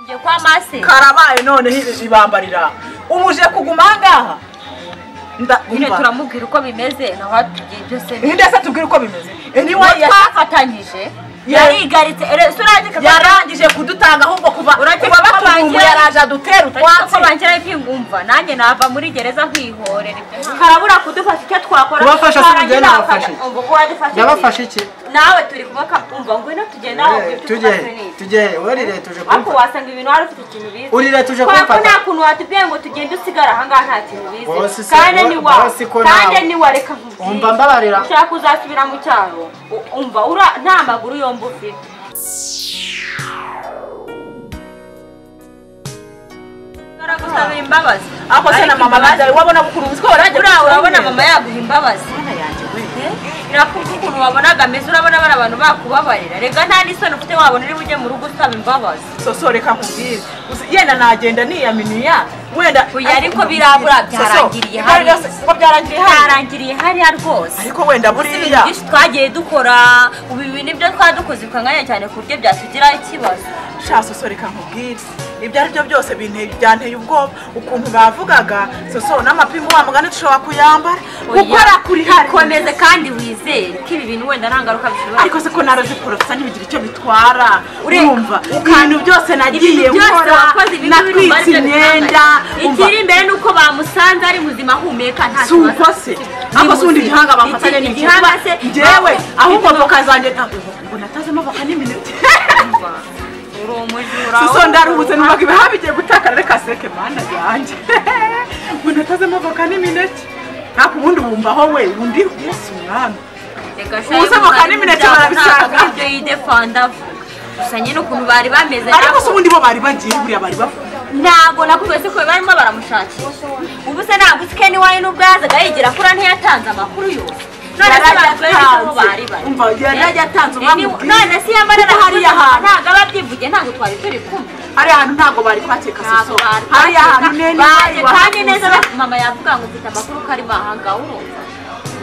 njye kwa mase karabaye noneho iri ibambarira ubu uje kuguma ahangaha nyine ndumva turamubwira uko bimeze naho tugiye byose ndetse tubwire uko bimeze uwo anyway yas- twafatanyije Ya- yarigaritse ere surangika yarangije kudutanga ahubwo kuva Uretse kuva ko batumva bangira- yaraje adutera utwatsi ko bangira ibyingumva nanjye nava muri gereza nkihorera ibyo karabura kudufasha icyo twakora Kubafasha si twarangiza ugenda bakafasha. abafashe. Ubwo wadufashe Yabafashe iki? iki? nawe turi kubaka umva ngwino tugenda aho Eh, ibyo Tujye, ufashe ni iki. tujye, wariretuje ariko kumfata. wasanga ibintu wari ufite ikintu bizi Uriretuje Kubera ko kumfata. nta kuntu watubwiye ngo tugende usigara ahangaha nta kintu Bosi bizi se, kandi bo- ni wa bosi ko kandi nawe. ni wa reka nkubwire. Umva mbabarira. ushaka uzasubira mu cyaro u- umva ura- nta maguru yombi ufite Baragusabira imbabazi ako se na Ariko mama imbabazi- bajya wabona bukuru uziko warajya buriya urabona mama yaguha imbabazi irakumva ukuntu wabonaga ameze urabona bari abantu bakubabarira rega nta n'isoni ufite wabona uri bujye mu rugo usaba imbabazi soso reka nkubwire Uzi- yenda nagenda niyaminiya wenda Oya, ariko birabura, byarangiriye Soso, hariya. byose- ko byarangiriye hariya byarangiriye hariya rwose ariko wenda ibintu buriya byinshi twagiye dukora ubu ibi nibyo twadukoze ukanganya cyane ku buryo byatugiraho ikibazo sha soso reka nkubwire ibyo ari byo byose binteye byanteye ubwoba ukuntu bavugaga soso n'amapingu wa mugani dushobora kuyambara gukora kuri hari komeze kandi wizere ko ibi bintu wenda nta ngaruka bishobora ariko se ko naraziporofisa ntibigira icyo bitwara Ureka, urumva ukanga. ibintu byose nagiye Ibintu byose nkora wakoze ibi ngibi urumva natwitse aribyo imyenda bitangaje. umva ikiri imbere ni uko bamusanze ari muzima ahumeka nta si uko se ako si undi gihanga bafatanye ni ni igihanga se njyewe ahubwo voka zanjye ntabwo ngo natazemo voka n'iminota uri umujura soso ndaruhutse numvaga ibihaha bigiye gutakara reka seke mana yanjye ngo natazemo voka n'iminota ariko ubundi wumvaho we undi yesu mwami Ubuse voka n'imineke barabisanga. ibyo yidefanda gusa nyine ukuntu bari bameze ariko ntabwo- se ubundi bo bari bagiye buriya bari bavuga ntabwo nakubwiye se ko barimo baramushakisha ubu se ntabwo uzi ken wayo n'ubwo yazaga yigira kura ntiyatanze amakuru yose none se baratwereka aho bari bari umva yarajya atanze Eh, ni- umwami none se yamarira hariya hantu ntabwo aba abyivugiye ntabwo twari turi kumwe hariya hantu ntabwo bari kwakeka soso hariya hantu nene bari kandi neza bahakuze. ba- mama yavuga ngo mfite amakuru ko ari mahanga urumva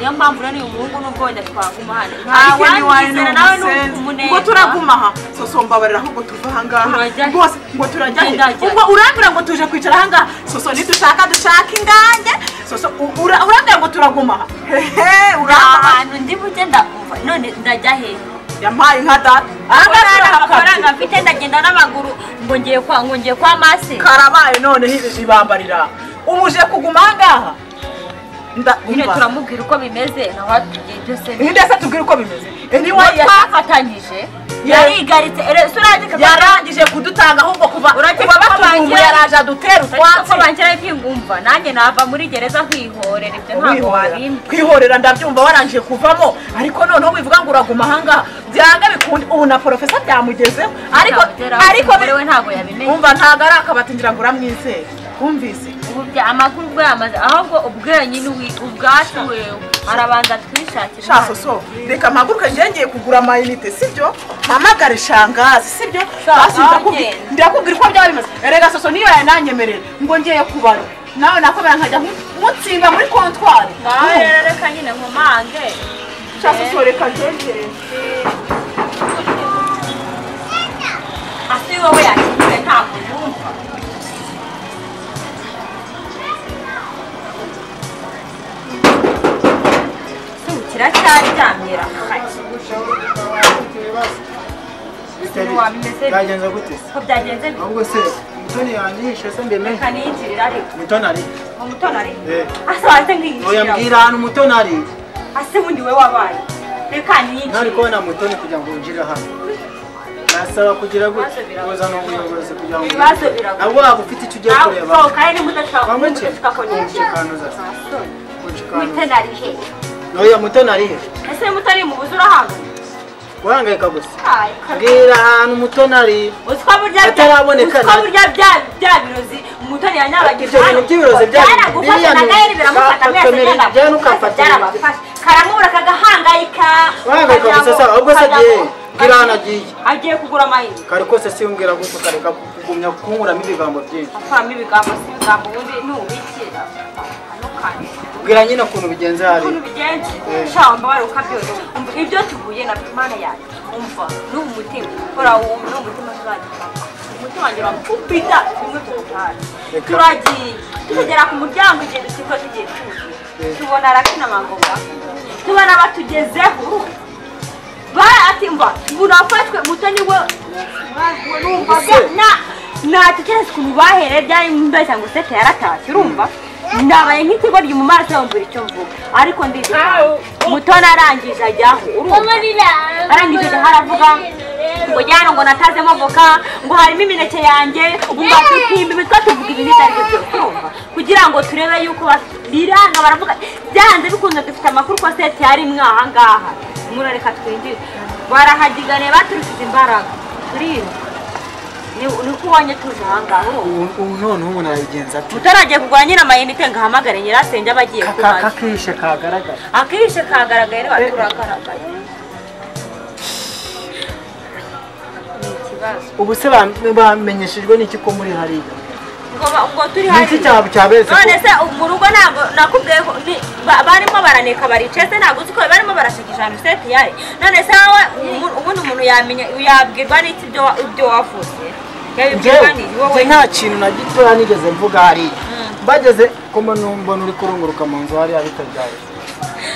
niyo mpamvu rero uyu muhungu nubwo wenda twaguma hano Nta ariko ntiwanyizera wanyizera, nawe ni umuneza. ngo turaguma aha soso mbabarira ahubwo tuva ahangaha Turajya he? rwose ngo turajya he? Genda jya. ubwo urambwira ngo tuje kwicara ahangaha soso nidushaka dushaka ingange soso u- ura- urambwira ngo turaguma aha hehe nta urambwira hantu ndi bujye ndakuva none ndajya hehe yampaye inka data ahangaha nta mafaranga mfite ndagenda n'amaguru ngo ngiye kwa ngo ngiye kwa mase karabaye noneho iri ribambarira ubu uje kuguma ahangaha Nda- nyine umva. turamubwira uko bimeze naho tugiye byose ndetse tubwire uko bimeze uwo anyway yas- twafatanyije Ya- yarigaritse ere surangika yarangije kudutanga ahubwo kuva Uretse kuva ko batumva batangira- yaraje adutera ko utwatsi bangira ibyingumva nanjye nava muri gereza nkihorera ibyo ntabwo Kwihorera. wabimbwa kwihorera ndabyumva warangije kuvamo ariko noneho wivuga ngo uraguma ahangaha byanga bikunde ubu na porofesa byamugezeho ariko ariko umugore we ntabwo yabimenye umva ntabwo ari akabati ngira ngo uramwizere wumvise ubu bya amakuru ubwo yamaze ahubwo ubwenyine uwi- ubwacu wewe arabanza twishakira sha soso reka mpaguruke njye ngiye kugura amayinite sibyo mpamagare shangazi sibyo Shangazi. basi ndakubwi- ndakubwira uko byaba bimeze erega soso niyo yananyemerera ngo ngiye kubara nawe nakomera nkajya mutsinda muri kontwari nawe rero reka nyine nkomange sha soso reka njye asi wowe yakize ntabwo yumva Se ukira kiracyaryamira ukuntu wabimeze byagenze gute ko byagenze bite? ahubwo se mutoni yanyihishe se mbimenye reka niyinjirira ariko mutoni ari ngo mutoni ari Eh. asa waze nkiyinjira oya mbwira ahantu mutoni ari ase bundi we wabaye reka niyinjire ntari kubona mutoni kugira ngo winjire hano nasaba kugira Ibibazo gute biragoye. kuzana ubuyobozi kugira ngo Ibibazo biragoye. nabwo waba ufite icyo ugiye nawe kureba usohoka ari nimudashaka Wamwe ki? kumushika ko niyinjira Umushikanguza. Unshikana. mutoni ari hehe oya mutoni ari he ese mutoni mu buzura hano guhangayika gusa Ay, kare. mbwira ahantu mutoni ari Uziko burya Ataraboneka uziko na- burya bya bya birozi umutoni yanyabagize Ibyo bintu by'ibirozi bya- byaragufashe biriya na ni- gaheri biramufata Shaka, mwese Kameri, byaragufashe, jyana ukafata byarabafashe karamubura kagahangayika Wahangayika kagira gusa ngo- sawa, ubwo se kagira agiye, ngo- mbwira ahantu agiye. agiye kugura amayinite kare kose simbwira gusa ukareka kugumya kunkuramo ibigambo byinshi afahamo ibigambo si ibigambo ubundi nubikira ntukane mbwira nyine ukuntu bigenze hariya ukuntu bigenze Eh. shaho mbabare ukabyoroha umva ibyo tuhuye na mana yanjye umva n'ubu umutima urawo n'ubu umutima tuzagira umutima wanjye bakupita tumwe tukutahane turagiye tukagera ku muryango igihe dusigo tugiye cyuzuye tubona arakina amagoma tubona batugezeho baratimba burafashwe mutoni we numvaga na natekereza ukuntu bahereye byari mbeshya ngo sete yaratashye urumva ndabaye nk'ikigoryi mu maso mbura icyo mvuga ariko ndibuka mutoni arangije ajyaho urumva arangije ajyaho aravuga ngo jyana ngo natazemo voka ngo harimo imineke yanjye ubu ngakwipimba imitwe tuvuga ibintu ibyo ari byo byose urumva kugira ngo turebe yuko biranga baravuga byanze bikunze dufite amakuru ko sete yari imwe aha ngaha murareka twinjire barahagiganiye baturushije imbaraga turirinda niko ubonye tuje aha ngaha urumva ubu none ubu nabigenza ati utaragiye kugura nyiramayinite ngo ahamagare nyirasenge aba agiye kumaza kakishe kagaragara akishe kagaragaye rero turagaragaye ni ikibazo ubu se ba- bamenyeshejwe n'iki ko muri hariya ngo ba- ubwo turi ni iki cyaba cyaberetse none se mu rugo ntabwo nakubwiye ko ni- ba- barimo baraneka baricaye se ntabwo uzi ko barimo barashikisha ahantu seti yari none se wowe umu- ubundi umuntu yamenya yabwirwa n'iki ibyo wa- ibyo wavuze yabibwirwa Njyewe, n'iki nzi wowe nta kintu na gitoya nigeze mvuga hariya bageze ko mbona mbona uri kurunguruka mu nzu hariya bitabyaye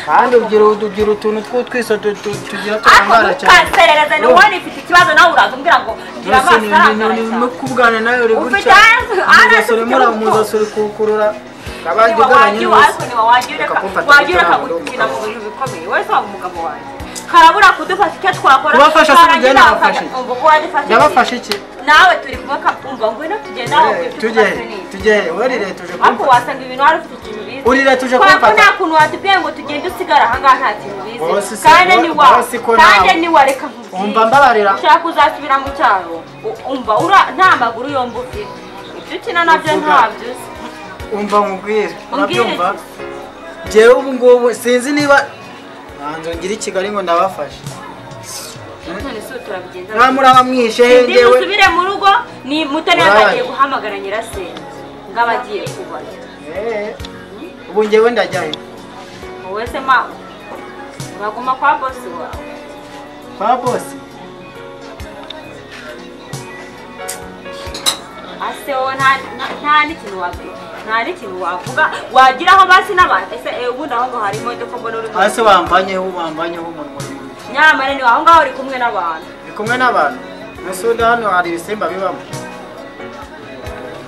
kandi ugira ugira utuntu tw'utwiso tu- tu- tugira ariko turangara cyane ntukaserereze ni wowe ifite ikibazo nawe urazumbwira ngo ngira Mbese amaso ni- ni- ni- arangara ni- cyane no kubwana nawe uri Ufite gutya ayazo- umuzasi arazo urimo ura- ufite umuzasi uri kuwukurura Niba abandi ugabanye wagiwe, n'ubusa ariko niba wagiye ureka- Bakagufata wagiye ureka gukora mu gukina mu bintu bikomeye wese waba umugabo wanjye karabura kudufasha icyo twakora Kubafasha si karangira ugenda bakajya- abafashe. Umva uko wadufashije. yabafashe iki nawe turi kuvuga umva ngwino tugenda aho Eh, ufite tujye ikibazo n'iki. tujye urire tuje ariko kumfata wasanga ibintu wari ufite ikintu bizi urire tuje Kubera ko kumfata nta kuntu watubwiye ngo tugende usigara ahangaha nta kintu Bosi bizi si- kandi bo- ni wa bosi ko kandi nawe. ni wa reka nkubwire. Umva mbabarira. ushaka kuzasubira mu cyaro u- umva ura- nta maguru yombi ufite ibyo ukina nabyo Uvuga. ntabyo uzi umva nkubwire Umbwire. urabyumva njyewe ubu ngubu sinzi niba ntanzu ngira i kigali ngo ndabafashe none se ubu turabigenza nta muraba mwishe he Ndi njyewe musubire mu rugo ni mutoni Uraye. yatangiye guhamagara nyirasenge ngo aba agiye kubayo Eh, ubu njyewe ndajya he wowe se ma uraguma kwa bosi wawe kwa bose ase wowe nta- nta- nta n'ikintu wavuga nta n'ikintu wavuga wagira aho basi n'abantu ese eh, ubundi aho ngo hari imodoka mbona uri hasi wambanyeho wambanyeho umunwa w'umuntu. nyamara ni aho ngaho uri kumwe n'abantu ndi kumwe n'abantu mbese undi hano hari ibisimba bibamo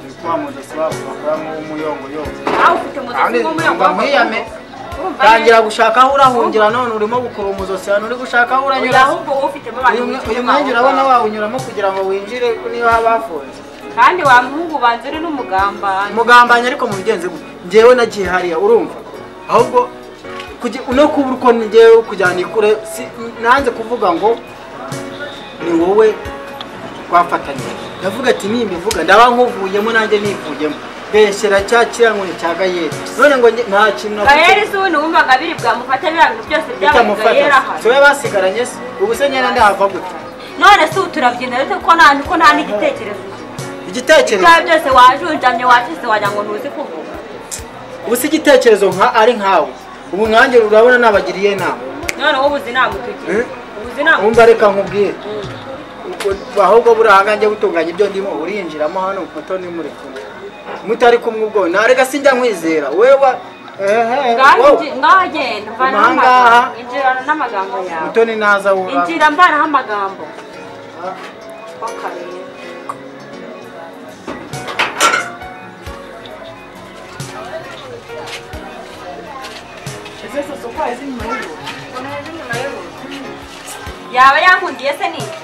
Ndi kwa mudasi wabo bakoramo umuyongoyongo aho ufite Kandi mudasobwa muri aho mba mwiyame tangira gushaka aho urahungira none urimo gukura umuzosi hano uri gushaka aho uranyura ahubwo wowe ufitemo abantu uyu mwe- bicaye aho uyu mwanya urabona ngaho. wawunyuramo kugira ngo winjire niba habafunze kandi wa muhungu banza uri n'umugambanyi mugambanye ariko mubigenze gute njyewe nagiye hariya urumva ahubwo kugi- no kuba uko ngewe kujyana ikure si- nanze kuvuga ngo ni wowe twafatanyije ndavuga ati nimivuga ndaba nkuvuyemo nanjye nivuyemo beshyera cya kirangone cya gayeri none ngo njye- nta kintu navuze. gahera izubu wumvaga biri bwamufata biriya bintu byose byabaye gahera bitamufata ahari tube basigaranye se ubu se nyine ndahava gute none se ubu turabyina dute ko nta ko nta n'igitekerezo ufite igitekerezo ibyawe byose wajunjamye wacitse wagira ngo ntuzi kuvuga ubu se igitekerezo nka ari nkawe ubu nkanjye urabona nabagiriye inama none wowe uzi ntabwo tugira Eh? ubu uzi ntabwo wumva reka nkubwire U- ahubwo buriya nkanjye butunganya ibyo ndimo urinjiramo hano muto nimuri kumwe mutari kumwe ubwo narega sinjya nkwizera wowe wa ehe wowe ngaho genda mvanaho Ahangaha. amagambo injirana n'amagambo yawe mutoni naza wura injira mvanaho amagambo w'akarere ese sasa uko wazi nyuma y'ubu yaba yankundiye se ni iki?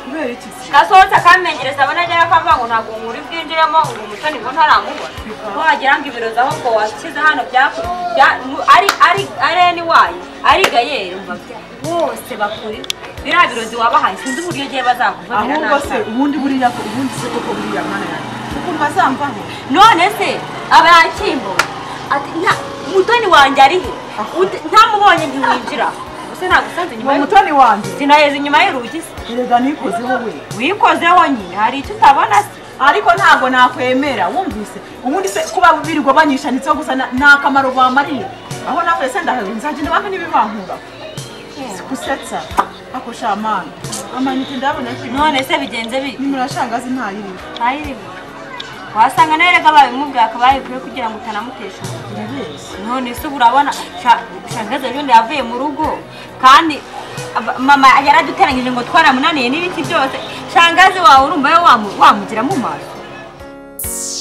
kubera iki se gasohotse akamenyereza abona agera akavuga ngo ntabwo muri bwinjiremo ngo umutoni ngo ntaramubona wagira ngo ibiro zaho ngo washyize hano byaku bya- mu- ari ari ari eni wayo ari gayeri umva bya- bose bakuri biriya birozi wabahaye sinzi uburyo ugiye bazakuvumira ahubwo se ubundi buriya ubundi se koko buriya mana yanjye ukuntu bazamvaho none se abakimbo ati nta mutoni wanjye ari he Ut- ntamubonye ntiwinjira gusa nagusanze uwo nyuma y'urugi mutoni wanjye sinaheze inyuma y'urugi se erega nikozeho we wikozeho nyine hari icyo utabona se ariko ntabwo nakwemera wumvise ubundi se kuba birirwa banyishanitseho gusa na- ni akamaro bamariye aho nawe se ndahari nzagenda banki n'ibibankura sikusetsa ako shamana amanite ndabona ati none se bigenze bite nimurashangazi ntayiriwe ntayirimo wasanga nawe rega babimubwira akaba yabikuye kugira ngo utanamutesha umutwe. irabeshya none se ubu urabona sha- shangazi ejo bundi yavuye mu rugo kandi aba- mama yaraduteranyije ngo twaramunaniye n'ibiti byose shangazi wawe urumva yo wamu- wamugira mu maso